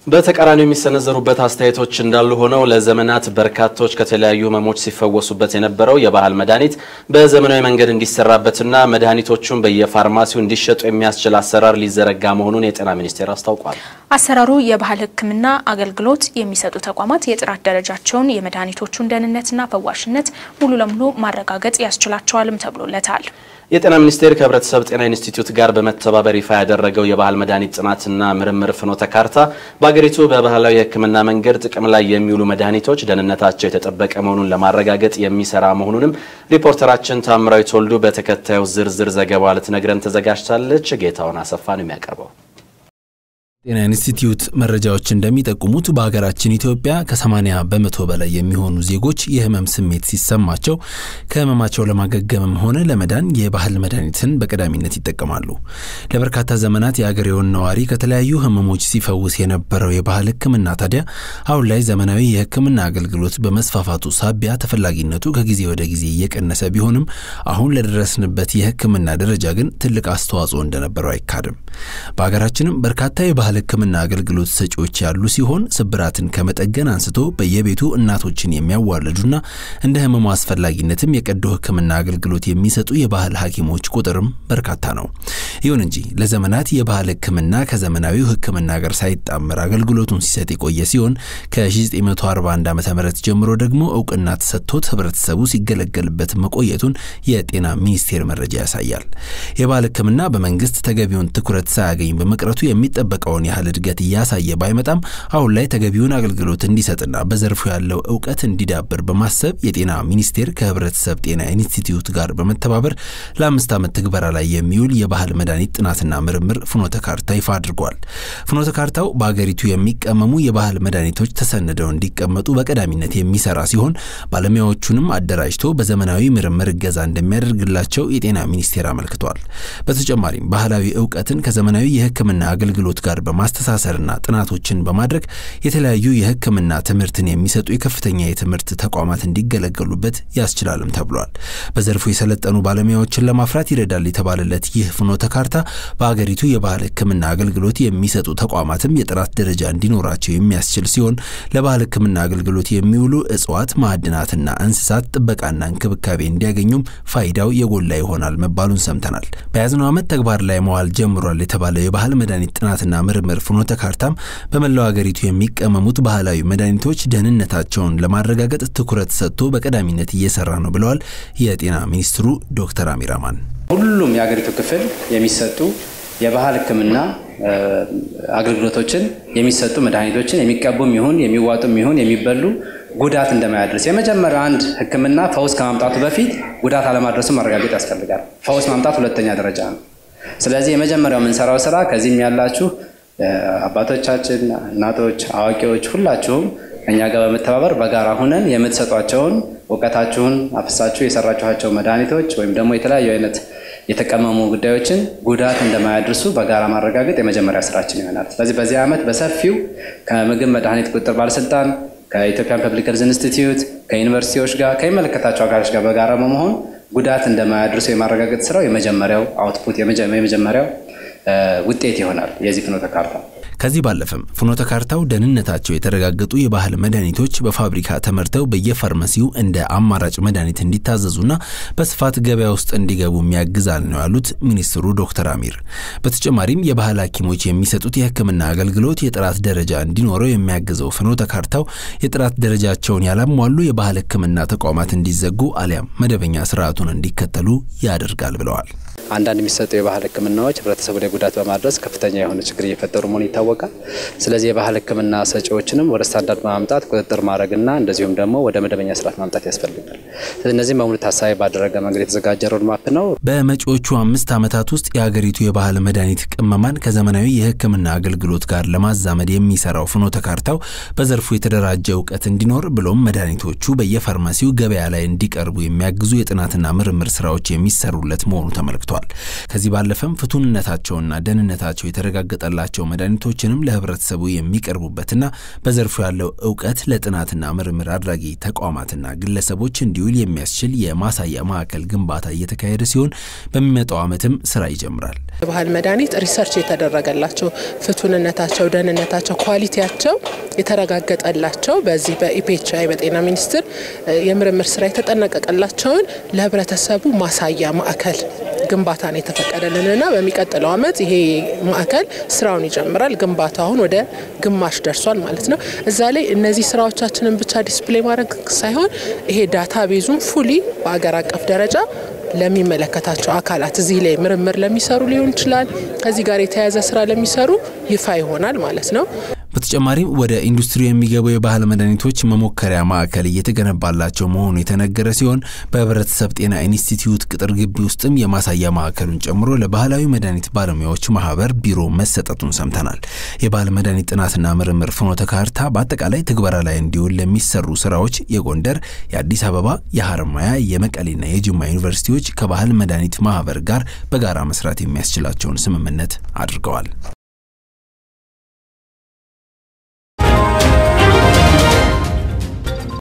በተቃራኒው የሚሰነዘሩበት አስተያየቶች እንዳሉ ሆነው ለዘመናት በርካቶች ከተለያዩ ህመሞች ሲፈወሱበት የነበረው የባህል መድኃኒት በዘመናዊ መንገድ እንዲሰራበትና መድኃኒቶቹን በየፋርማሲው እንዲሸጡ የሚያስችል አሰራር ሊዘረጋ መሆኑን የጤና ሚኒስቴር አስታውቋል። አሰራሩ የባህል ሕክምና አገልግሎት የሚሰጡ ተቋማት የጥራት ደረጃቸውን፣ የመድኃኒቶቹን ደህንነትና ፈዋሽነት ሙሉ ለሙሉ ማረጋገጥ ያስችላቸዋልም ተብሎለታል። የጤና ሚኒስቴር ከህብረተሰብ ጤና ኢንስቲትዩት ጋር በመተባበር ይፋ ያደረገው የባህል መድኃኒት ጥናትና ምርምር ፍኖተ ካርታ በአገሪቱ በባህላዊ የህክምና መንገድ ጥቅም ላይ የሚውሉ መድኃኒቶች ደህንነታቸው የተጠበቀ መሆኑን ለማረጋገጥ የሚሰራ መሆኑንም ሪፖርተራችን ታምራዊት ወልዱ በተከታዩ ዝርዝር ዘገባ ልትነግረን ተዘጋጅታለች። ጌታውን አሰፋ ነው የሚያቀርበው። ጤና ኢንስቲትዩት መረጃዎች እንደሚጠቁሙት በሀገራችን ኢትዮጵያ ከ80 በመቶ በላይ የሚሆኑ ዜጎች የህመም ስሜት ሲሰማቸው ከህመማቸው ለማገገምም ሆነ ለመዳን የባህል መድኃኒትን በቀዳሚነት ይጠቀማሉ። ለበርካታ ዘመናት የአገሬውን ነዋሪ ከተለያዩ ህመሞች ሲፈውስ የነበረው የባህል ህክምና ታዲያ አሁን ላይ ዘመናዊ የህክምና አገልግሎት በመስፋፋቱ ሳቢያ ተፈላጊነቱ ከጊዜ ወደ ጊዜ እየቀነሰ ቢሆንም አሁን ለደረስንበት የህክምና ደረጃ ግን ትልቅ አስተዋጽኦ እንደነበረው አይካድም። በሀገራችንም በርካታ የባህል ህክምና አገልግሎት ሰጪዎች ያሉ ሲሆን ስብራትን ከመጠገን አንስቶ በየቤቱ እናቶችን የሚያዋልዱና እንደ ህመሙ አስፈላጊነትም የቀዶ ህክምና አገልግሎት የሚሰጡ የባህል ሐኪሞች ቁጥርም በርካታ ነው። ይሁን እንጂ ለዘመናት የባህል ህክምና ከዘመናዊው ህክምና ጋር ሳይጣመር አገልግሎቱን ሲሰጥ የቆየ ሲሆን ከ1941 ዓ ም ጀምሮ ደግሞ እውቅና ተሰጥቶት ህብረተሰቡ ሲገለገልበት መቆየቱን የጤና ሚኒስቴር መረጃ ያሳያል። የባህል ህክምና በመንግስት ተገቢውን ትኩረት ሳያገኝ በመቅረቱ የሚጠበቀውን ያህል እድገት እያሳየ ባይመጣም አሁን ላይ ተገቢውን አገልግሎት እንዲሰጥና በዘርፉ ያለው እውቀት እንዲዳብር በማሰብ የጤና ሚኒስቴር ከህብረተሰብ ጤና ኢንስቲትዩት ጋር በመተባበር ለአምስት ዓመት ትግበራ ላይ የሚውል የባህል መድኃኒት ጥናትና ምርምር ፍኖተ ካርታ ይፋ አድርጓል። ፍኖተ ካርታው በአገሪቱ የሚቀመሙ የባህል መድኃኒቶች ተሰንደው እንዲቀመጡ በቀዳሚነት የሚሰራ ሲሆን ባለሙያዎቹንም አደራጅቶ በዘመናዊ ምርምር እገዛ እንደሚያደርግላቸው የጤና ሚኒስቴር አመልክቷል። በተጨማሪም ባህላዊ እውቀትን ከዘመናዊ የህክምና አገልግሎት ጋር በማስተሳሰርና ጥናቶችን በማድረግ የተለያዩ የህክምና ትምህርትን የሚሰጡ የከፍተኛ የትምህርት ተቋማት እንዲገለገሉበት ያስችላልም ተብሏል። በዘርፉ የሰለጠኑ ባለሙያዎችን ለማፍራት ይረዳል የተባለለት ይህ ፍኖተ ካርታ በአገሪቱ የባህል ህክምና አገልግሎት የሚሰጡ ተቋማትም የጥራት ደረጃ እንዲኖራቸው የሚያስችል ሲሆን ለባህል ህክምና አገልግሎት የሚውሉ እጽዋት፣ ማዕድናትና እንስሳት ጥበቃና እንክብካቤ እንዲያገኙም ፋይዳው የጎላ ይሆናል መባሉን ሰምተናል። በያዝነው ዓመት ተግባር ላይ መዋል ጀምሯል የተባለው የባህል መድኃኒት ጥናትና ምርምር ፍኖተ ካርታም በመላው አገሪቱ የሚቀመሙት ባህላዊ መድኃኒቶች ደህንነታቸውን ለማረጋገጥ ትኩረት ሰጥቶ በቀዳሚነት እየሰራ ነው ብለዋል የጤና ሚኒስትሩ ዶክተር አሚር አማን። ሁሉም የአገሪቱ ክፍል የሚሰጡ የባህል ህክምና አገልግሎቶችን የሚሰጡ መድኃኒቶችን የሚቀቡም ይሁን የሚዋጡም ይሁን የሚበሉ ጉዳት እንደማያደርስ የመጀመሪያው አንድ ህክምና ፈውስ ከማምጣቱ በፊት ጉዳት አለማድረሱን ማረጋገጥ ያስፈልጋል። ፈውስ ማምጣት ሁለተኛ ደረጃ ነው። ስለዚህ የመጀመሪያው የምንሰራው ስራ ከዚህም ያላችሁ አባቶቻችን፣ እናቶች፣ አዋቂዎች ሁላችሁም እኛ ጋር በመተባበር በጋራ ሁነን የምትሰጧቸውን እውቀታችሁን አፍሳችሁ የሰራችኋቸው መድኃኒቶች ወይም ደግሞ የተለያዩ አይነት የተቀመሙ ጉዳዮችን ጉዳት እንደማያደርሱ በጋራ ማረጋገጥ የመጀመሪያ ስራችን ይሆናል። ስለዚህ በዚህ ዓመት በሰፊው ከምግብ መድኃኒት ቁጥጥር ባለስልጣን ከኢትዮጵያን ፐብሊክ ሄልዝ ኢንስቲትዩት ከዩኒቨርሲቲዎች ጋር ከሚመለከታቸው አካሎች ጋር በጋራ በመሆን ጉዳት እንደማያደርሱ የማረጋገጥ ስራው የመጀመሪያው አውትፑት የመጀመሪያው ውጤት ይሆናል የዚህ ፍኖተ ካርታ። ከዚህ ባለፈም ፍኖተ ካርታው ደህንነታቸው የተረጋገጡ የባህል መድኃኒቶች በፋብሪካ ተመርተው በየፋርማሲው እንደ አማራጭ መድኃኒት እንዲታዘዙና በስፋት ገበያ ውስጥ እንዲገቡ የሚያግዛል ነው ያሉት ሚኒስትሩ ዶክተር አሚር። በተጨማሪም የባህል ሐኪሞች የሚሰጡት የሕክምና አገልግሎት የጥራት ደረጃ እንዲኖረው የሚያግዘው ፍኖተ ካርታው የጥራት ደረጃቸውን ያላሟሉ የባህል ሕክምና ተቋማት እንዲዘጉ አሊያም መደበኛ ስርዓቱን እንዲከተሉ ያደርጋል ብለዋል። አንዳንድ የሚሰጡ የባህል ህክምናዎች ህብረተሰቡ ላይ ጉዳት በማድረስ ከፍተኛ የሆነ ችግር እየፈጠሩ መሆኑ ይታወቃል። ስለዚህ የባህል ህክምና ሰጪዎችንም ወደ ስታንዳርድ በማምጣት ቁጥጥር ማድረግና እንደዚሁም ደግሞ ወደ መደበኛ ስርዓት ማምጣት ያስፈልጋል። እነዚህም በሙሉ ታሳቢ ባደረገ መንገድ የተዘጋጀ ሮድማፕ ነው። በመጪዎቹ አምስት ዓመታት ውስጥ የአገሪቱ የባህል መድኃኒት ቅመማን ከዘመናዊ የህክምና አገልግሎት ጋር ለማዛመድ የሚሰራው ፍኖተ ካርታው በዘርፉ የተደራጀ እውቀት እንዲኖር ብሎም መድኃኒቶቹ በየፋርማሲው ገበያ ላይ እንዲቀርቡ የሚያግዙ የጥናትና ምርምር ስራዎች የሚሰሩለት መሆኑ ተመልክቷል። ሰጥቷል። ከዚህ ባለፈም ፍቱንነታቸውና ደህንነታቸው የተረጋገጠላቸው መድኃኒቶችንም ለህብረተሰቡ የሚቀርቡበትና በዘርፉ ያለው እውቀት ለጥናትና ምርምር አድራጊ ተቋማትና ግለሰቦች እንዲውል የሚያስችል የማሳያ ማዕከል ግንባታ እየተካሄደ ሲሆን በሚመጣው ዓመትም ስራ ይጀምራል። የባህል መድኃኒት ሪሰርች የተደረገላቸው ፍቱንነታቸው፣ ደህንነታቸው፣ ኳሊቲያቸው የተረጋገጠላቸው በዚህ በኢፔችአይ በጤና ሚኒስቴር የምርምር ስራ የተጠናቀቀላቸውን ለህብረተሰቡ ማሳያ ማዕከል ግንባታ ነው የተፈቀደልንና በሚቀጥለው ዓመት ይሄ ማዕከል ስራውን ይጀምራል። ግንባታው አሁን ወደ ግማሽ ደርሷል ማለት ነው። እዛ ላይ እነዚህ ስራዎቻችንን ብቻ ዲስፕሌይ ማድረግ ሳይሆን ይሄ ዳታ ቤዙም ፉሊ በአገር አቀፍ ደረጃ ለሚመለከታቸው አካላት እዚህ ላይ ምርምር ለሚሰሩ ሊሆን ይችላል፣ ከዚህ ጋር የተያያዘ ስራ ለሚሰሩ ይፋ ይሆናል ማለት ነው። በተጨማሪም ወደ ኢንዱስትሪ የሚገቡ የባህል መድኃኒቶች መሞከሪያ ማዕከል እየተገነባላቸው መሆኑ የተነገረ ሲሆን በህብረተሰብ ጤና ኢንስቲትዩት ቅጥር ግቢ ውስጥም የማሳያ ማዕከሉን ጨምሮ ለባህላዊ መድኃኒት ባለሙያዎች ማህበር ቢሮ መሰጠቱን ሰምተናል። የባህል መድኃኒት ጥናትና ምርምር ፍኖተ ካርታ በአጠቃላይ ትግበራ ላይ እንዲውል ለሚሰሩ ስራዎች የጎንደር፣ የአዲስ አበባ፣ የሀረማያ፣ የመቀሌና የጅማ ዩኒቨርሲቲዎች ከባህል መድኃኒት ማህበር ጋር በጋራ መስራት የሚያስችላቸውን ስምምነት አድርገዋል።